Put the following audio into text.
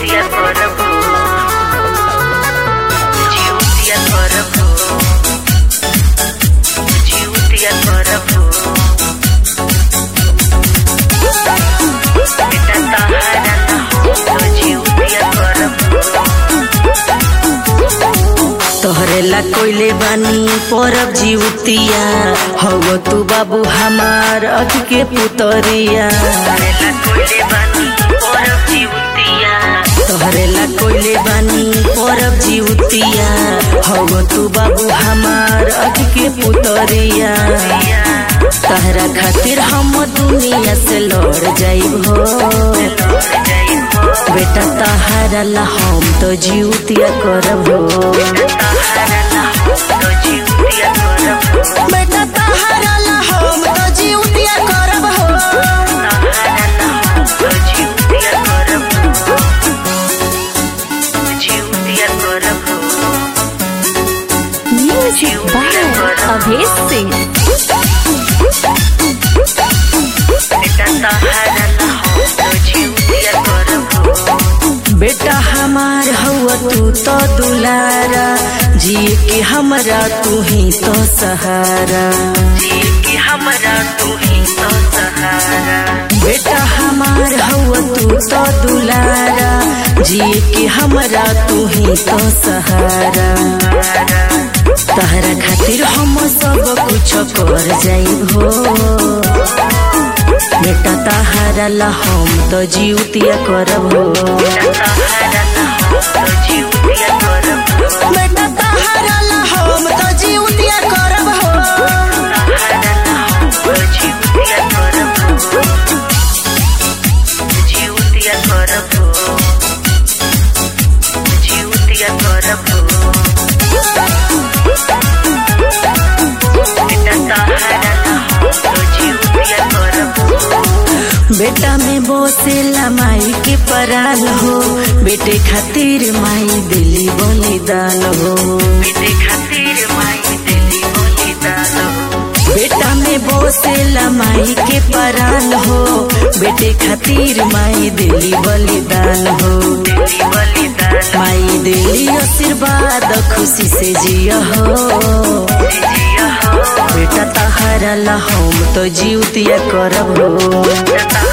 जिउतिया करबो जिउतिया करबो जिउतिया करबो बेटा तहारा ना हो तो जिउतिया करबो तोहरे ला कोइले बानी परब जीवतिया हव तू बाबू हमार अख के पुतरिया करेला कोइले बानी परब जिउतिया तोहरे ला कोइले बानी परब जीवतिया हव तू बाबू हमार अख के पुतरिया तहरा खातिर हम दुनिया से लड़ जाइब हो बेटा तहारा ला हम तो जीवतिया करब हो बेटा तहारा ला हम तो जीवतिया करब हो Music by Abhay Singh. बेटा हमार हवा तू तो दुलारा जिए के हमरा तू ही तो सहारा हमरा तू ही तो सहारा बेटा हमार हवा तू तो दुलारा जिए के हमरा तू ही तो सहारा तहरा खातिर हम सब कुछ कर जाइब हो बेटा तहारा ला हम तो जीवतिया करब हो बेटा तहारा ला हम तो जीवतिया करब हो बेटा में बोसेला माई के पराल हो बेटे खातिर माई दिली बलिदान हो बेटा में बोसेला माई के पराल हो बेटे खातिर माई दिली बलिदान हो माई दिली आशीर्वाद खुशी से जिया हो बेटा तहारा ला हम तो जीवतिया करब हो